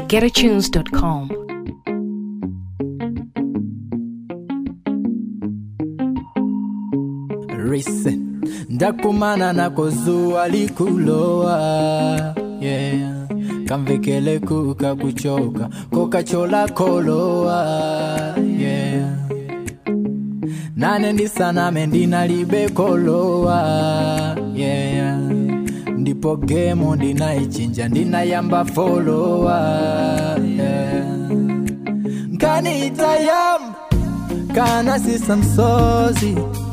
getatunes.com. Listen, ndakumana nako zuwa likulowa yeah. kamvekele kuka kuchoka kokachola kolowa yeah. nane ndisaname ndinalibe kolowa yeah. ndipo gemo ndinaichinja ndinayamba folowa yeah. nkaniitayamba kana sisa msozi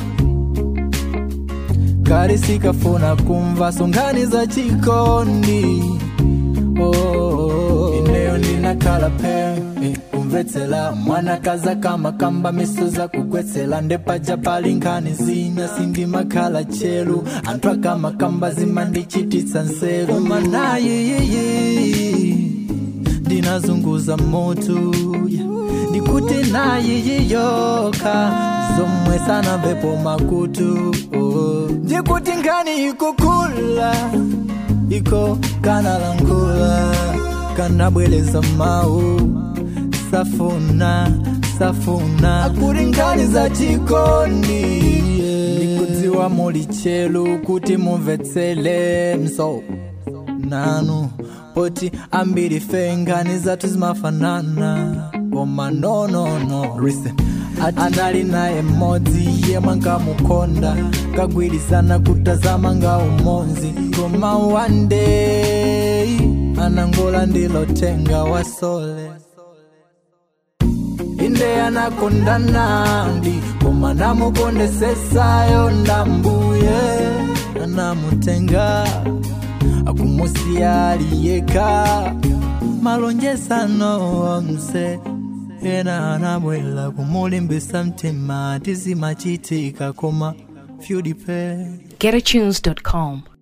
kari sikafuna kumva songani za chikondi oh, oh, oh. ineyo ndinakala pe eh, kumvetsela mwana kaza kama kamba miso za kugwetsela ndepaja pali nkhani zina sindimakhala chelu anthu akama kamba zimandichititsa nseru koma nayiyiyi ndinazunguza moto yeah. ndikuti nayiyiyoka zomwe sanamvepo makutu oh. ndikuti nkhani ikukula iko kanalangula kanabwereza mawu safuna safuna akuti nkhani za chikondi yeah. ndikudziwa muli chelu kuti mumvetsele mso nanu poti ambiri fe nkhani zathu zimafanana koma nonono listen anali naye mmodzi yemwe nkamukonda kagwirizana kutazama nga umonzi koma one day anangola ndilotenga wasole inde anakonda nandi koma namukondesesayo ndambuye anamutenga akumusiya aliyeka malonjesano omse ena anabwela kumulimbisa mtima tizimachitika koma fyudipe getatunes.com.